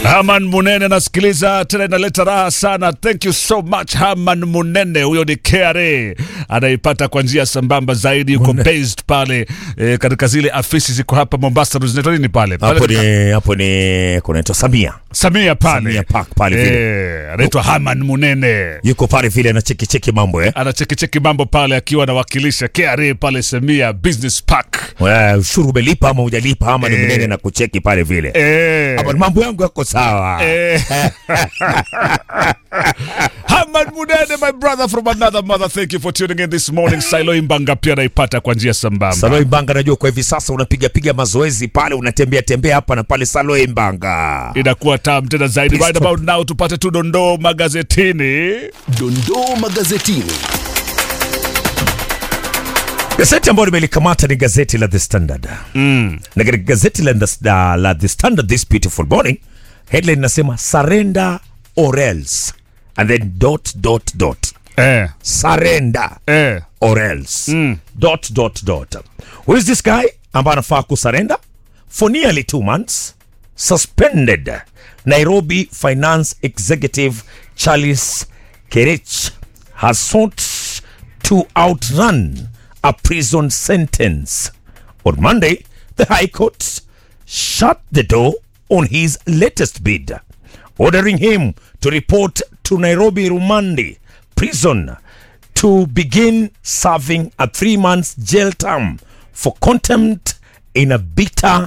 Haman Munene nasikiliza tena, inaleta raha sana. Thank you so much Haman Munene. Huyo ni KRA anaipata kwa njia sambamba zaidi, yuko based pale e, katika zile afisi ziko hapa Mombasa, zinaitwa nini pale hapo pale ni hapo ni kunaitwa Samia Samia pale Samia Park pale vile e, anaitwa Haman Munene yuko pale vile anachekicheki mambo eh anachekicheki mambo pale akiwa anawakilisha KRA pale Samia Business Park. Wewe, ushuru umelipa ama hujalipa ama ni Eh. mnene na kucheki pale vile Eh. Hapa mambo yangu yako sawa Eh. Haman Munene, my brother from another mother, thank you for tuning in this morning. Silo Imbanga pia naipata kwa njia sambamba. Saloi Mbanga, najua kwa hivi sasa unapiga piga mazoezi pale, unatembea tembea hapa na pale. Saloi Mbanga, Inakuwa tam tena zaidi. Please Right stop. about now tupate tu dondoo magazetini. Dondoo magazetini. gazeti ambayo nimelikamata ni gazeti la The Standard mm. na katika gazeti la, the- la, la The Standard this beautiful morning headline inasema surrender or else and then dot dot dot Eh, surrender eh. or else dot dot dot who is this guy ambaye anafaa kusurrender for nearly two months suspended nairobi finance executive charles kerich has sought to outrun a prison sentence on monday the high court shut the door on his latest bid ordering him to report to nairobi rumandi prison to begin serving a three months jail term for contempt in a bitter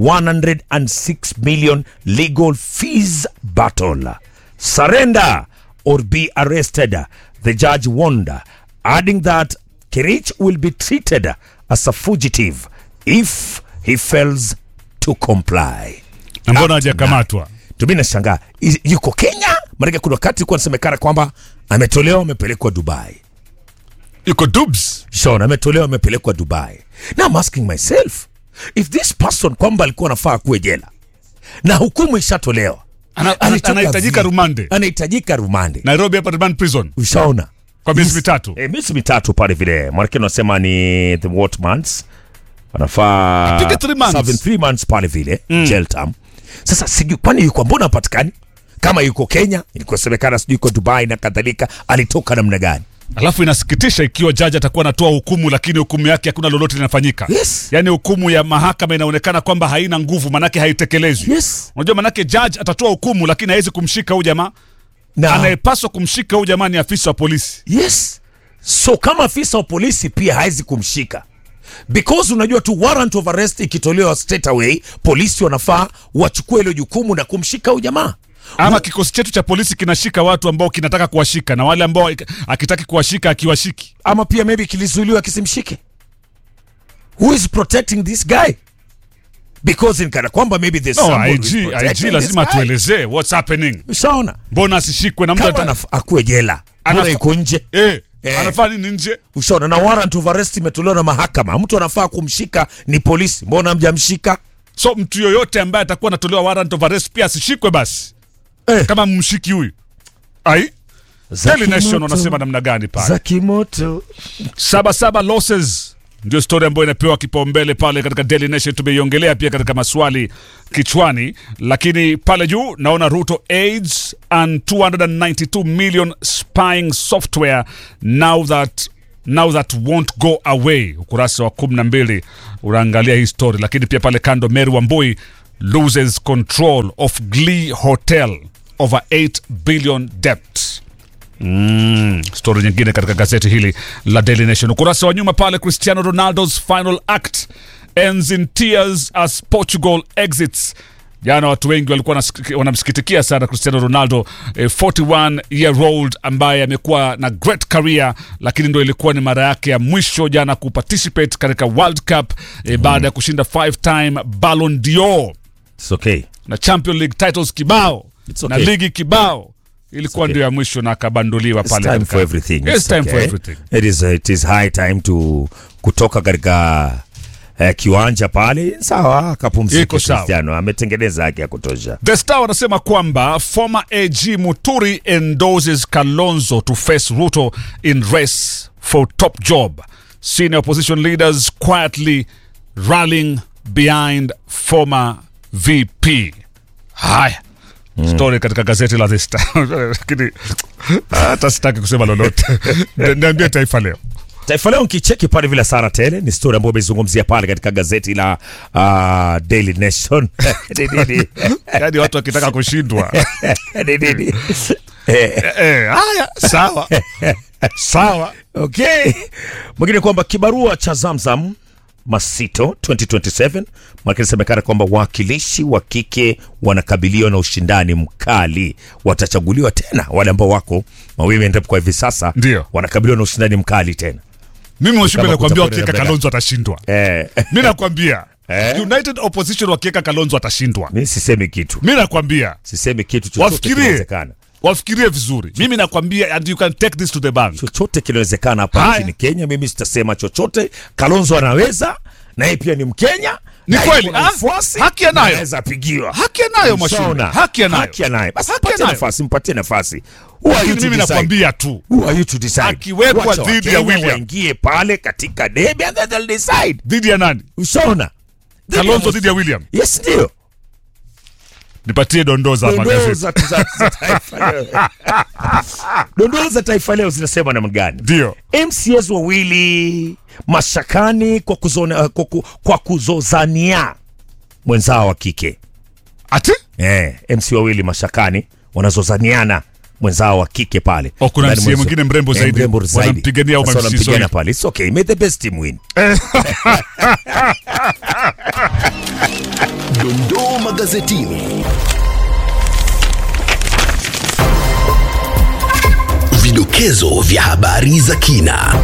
106 million legal fees battle. Surrender or be arrested, the judge warned, adding that Kirich will be treated as a fugitive if he fails to comply. Na mbona hajakamatwa? Tumi nashangaa i- yuko Kenya, maanake kuna wakati ilikuwa nasemekana kwamba ametolewa amepelekwa Dubai. Yuko dubs. Sean ametolewa amepelekwa Dubai. Now I'm asking myself if this person kwamba alikuwa anafaa kuwe jela na hukumu ishatolewa, Ana- alitoka anahitajika vi- rumande. anahitajika rumande. Nairobi hapa Remand Prison Ushaona kwa miezi Yes. mitatu. e, miezi mitatu pale vile, maanake unasema ni the what months anafaa Apige three months. serving three months pale vile jail term. Sasa sijui kwani yuko mbona hapatikani kama yuko Kenya, ilikuwa semekana sijui yuko Dubai na kadhalika, alitoka namna gani? Alafu inasikitisha ikiwa jaji atakuwa anatoa hukumu, lakini hukumu yake hakuna lolote linafanyika. Yes. Yaani hukumu ya mahakama inaonekana kwamba haina nguvu, manake haitekelezwi. Yes. Unajua, manake judge atatoa hukumu, lakini hawezi kumshika huyu jamaa. Na Anayepaswa kumshika huyu jamaa ni afisa wa polisi. Yes. So kama afisa wa polisi pia hawezi kumshika because unajua tu warrant of arrest ikitolewa straight away, polisi wanafaa wachukue hilo jukumu na kumshika huyu jamaa. Ama kikosi chetu cha polisi kinashika watu ambao kinataka kuwashika na wale ambao akitaki kuwashika akiwashiki. Ama pia maybe kilizuiliwa kisimshike. Who is protecting this guy? Because in kana kwamba maybe there's No, someone who IG, is protecting IG lazima this guy. tuelezee what's happening. Ushaona? Mbona asishikwe na mtu Kama ata... anaf- akuwe jela. Anaf- Mbona yuko nje? eh, Eh. anafanya nini nje? Ushaona na warrant of arrest imetolewa na mahakama. Mtu anafaa kumshika ni polisi. Mbona hamjamshika? So mtu yoyote ambaye atakuwa anatolewa warrant of arrest pia asishikwe basi, Eh. kama mmshiki huyu. Ai, Daily Nation wanasema namna gani pale? za kimoto. Saba saba losses ndio story ambayo inapewa kipaumbele pale katika Daily Nation. Tumeiongelea pia katika maswali kichwani, lakini pale juu naona Ruto aids and 292 million spying software now that now that won't go away. Ukurasa wa 12 unaangalia hii story, lakini pia pale kando Mary Wambui loses control of Glee Hotel over 8 billion debt. Mm, stori nyingine katika gazeti hili la Daily Nation, ukurasa wa nyuma pale, Cristiano Ronaldo's final act ends in tears as Portugal exits. Jana watu wengi walikuwa wanasik- wanamsikitikia sana Cristiano Ronaldo eh, 41 year old ambaye amekuwa na great career, lakini ndo ilikuwa ni mara yake ya mwisho jana kuparticipate katika World Cup eh, baada ya kushinda five time Ballon d'Or It's okay. na Champion League titles kibao It's na okay. ligi kibao ilikuwa ndio ya mwisho na akabanduliwa It's pale time katika- for everything. Yes, It's time for okay. everything. It is, it is high time to kutoka katika eh, kiwanja pale. Sawa, akapumzika. Iko sawa. Cristiano ametengeneza haki ya kutosha. The Star wanasema kwamba former AG Muturi endorses Kalonzo to face Ruto in race for top job. Senior opposition leaders quietly rallying behind former VP. Haya, story katika gazeti la The Star lakini hata sitaki kusema lolote Ni- niambie taifa leo Taifa Leo nkicheki pale vile Sara Tele ni story ambayo amezungumzia pale katika gazeti la uh, Daily Nation. Ni nini? yaani watu wakitaka kushindwa Ni nini? Eh, eh, haya sawa sawa okay. Mwingine kwamba kibarua cha Zamzam Masito 2027 maana inasemekana kwamba wawakilishi wa kike wanakabiliwa na ushindani mkali. Watachaguliwa tena wale ambao wako mawiwi endapo kwa hivi sasa Ndio. wanakabiliwa na ushindani mkali tena. mimi mheshimiwa Kama nakwambia kutakuwa wakiweka na kalonzo atashindwa Eh, mi nakwambia Eh? united opposition wakiweka kalonzo atashindwa mi sisemi kitu, mi nakwambia sisemi kitu chochote Wafikirie. kinawezekana. wafikirie vizuri mimi nakwambia and you can take this to the bank chochote kinawezekana hapa Haya. nchini Kenya. Mimi sitasema chochote. Kalonzo anaweza, na yeye pia ni Mkenya, Ni na kweli, yuko na ah, ufuasi, haki anayo. na anaweza pigiwa haki anayo mwashumbe Ushaona? haki anayo haki anayo. Basi Haki mpatie anayo. nafasi, mpatie nafasi. Who are you Lakini to mimi decide? nakwambia tu Who are you to decide? Akiwekwa Wacha dhidi ya Wakenya William. waingie pale katika debe and then they'll decide. dhidi ya nani Ushaona? kalonzo dhidi ya william Yes, ndio. nipatie dondoo za Dondoo magazeti za za- za Taifa Leo. Dondoo za Taifa Leo zinasema namna gani? ndio MCS wawili mashakani kwa, kuzona, kwa, ku- kwa kuzozania mwenzao wa kike ati eh, MC wawili mashakani wanazozaniana mwenzao wa kike pale. Oh, kuna Ndani MC mwenzo- mwingine mrembo eh, zaidi. mrembo zaidi. Wanampigania au Sasa MC wanampigana sorry. pale. It's okay. May the best team win. Dondoo magazetini. Vidokezo vya habari za kina.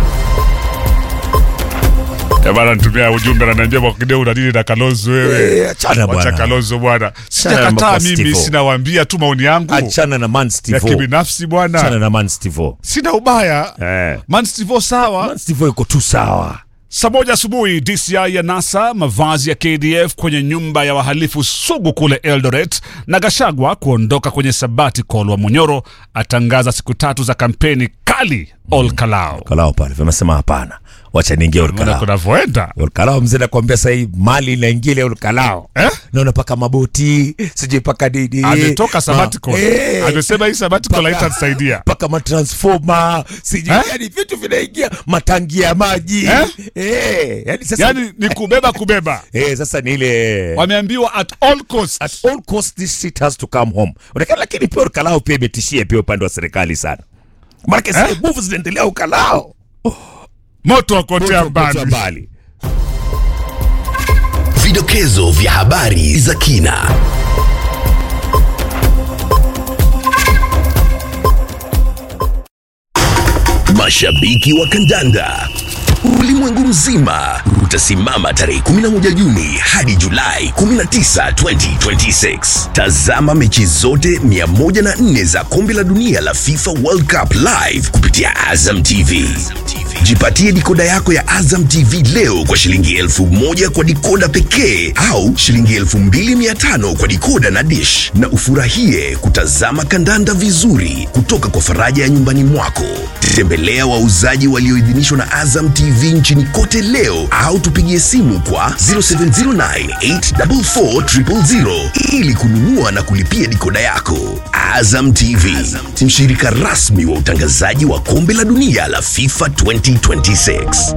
Eh, bana nitumia ujumbe ananiambia Mwakideu una nini na Kalonzo wewe Eh, achana wacha bwana. Kalonzo bwana Achana na sijakataa mambo ya mimi Steve-O. sinawaambia tu maoni yangu Achana na Man ya Steve. kibinafsi Achana bwana na Man Steve. sina ubaya Eh. Man Steve sawa Man Steve yuko tu sawa. Saa moja asubuhi DCI ya NASA mavazi ya KDF kwenye nyumba ya wahalifu sugu kule Eldoret, na Gashagwa kuondoka kwenye sabbatical wa Munyoro atangaza siku tatu za kampeni kali Olkalao. Kalao pale vamesema hapana. Wacha niingie Mbona Olkalao. kunavyoenda Olkalao mzee nakwambia sasa hii mali inaingia ile Olkalao. Eh? Naona paka maboti, sijui paka nini. ametoka sabbatical, Ma- eh, amesema hii sabbatical Paka- haitanisaidia. paka matransforma sijui Eh? yani vitu vinaingia matangi ya maji Eh? eh, yani sasa Yani ni kubeba kubeba, eh, sasa ni ile wameambiwa at all cost. at all cost this shit has to come home Onekana, lakini pia ukalao pia imetishia pia upande wa serikali sana maanake Eh? eh? nguvu zinaendelea ukalao moto wakotea Moto kwa mbali. mbali Vidokezo vya habari za kina. Mashabiki wa kandanda ulimwengu mzima utasimama tarehe 11 Juni hadi Julai 19, 2026. Tazama mechi zote 104 za kombe la dunia la FIFA World Cup live kupitia Azam TV. Jipatie dikoda yako ya Azam TV leo kwa shilingi elfu moja kwa dikoda pekee au shilingi elfu mbili mia tano kwa dikoda na dish, na ufurahie kutazama kandanda vizuri kutoka kwa faraja ya nyumbani mwako. Tembelea wauzaji walioidhinishwa na Azam TV nchini kote leo au tupigie simu kwa 0709844000 ili kununua na kulipia dikoda yako. Azam TV, mshirika rasmi wa utangazaji wa kombe la dunia la FIFA 2026.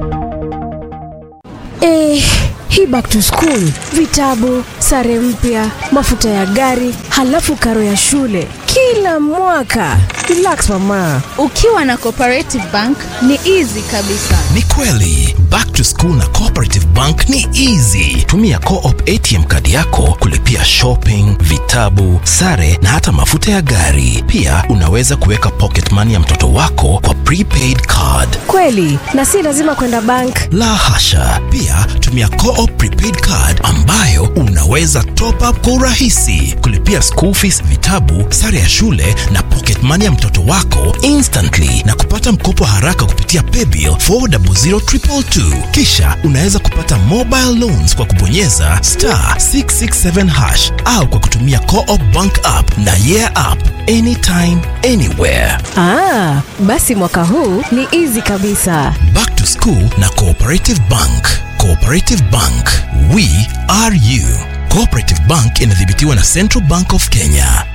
Eh, hii back to school, vitabu, sare mpya, mafuta ya gari, halafu karo ya shule kila mwaka. Relax mama. Ukiwa na Cooperative Bank ni easy kabisa. Ni kweli back to school na Cooperative Bank ni easy. Tumia Co-op ATM kadi yako kulipia shopping, vitabu, sare na hata mafuta ya gari. Pia unaweza kuweka pocket money ya mtoto wako kwa prepaid card. Kweli, na si lazima kwenda bank. La hasha! Pia tumia Co-op prepaid card ambayo unaweza top up kwa urahisi, kulipia school fees, vitabu, sare ya shule na pocket money ya mtoto wako instantly na kupata mkopo haraka kupitia paybill 400222. Kisha unaweza kupata mobile loans kwa kubonyeza star 667 hash au kwa kutumia Co-op bank app na yeah app anytime anywhere. Ah, basi mwaka huu ni easy kabisa. Back to School na Cooperative Bank. Cooperative Bank, we are you. Cooperative Bank inadhibitiwa na Central Bank of Kenya.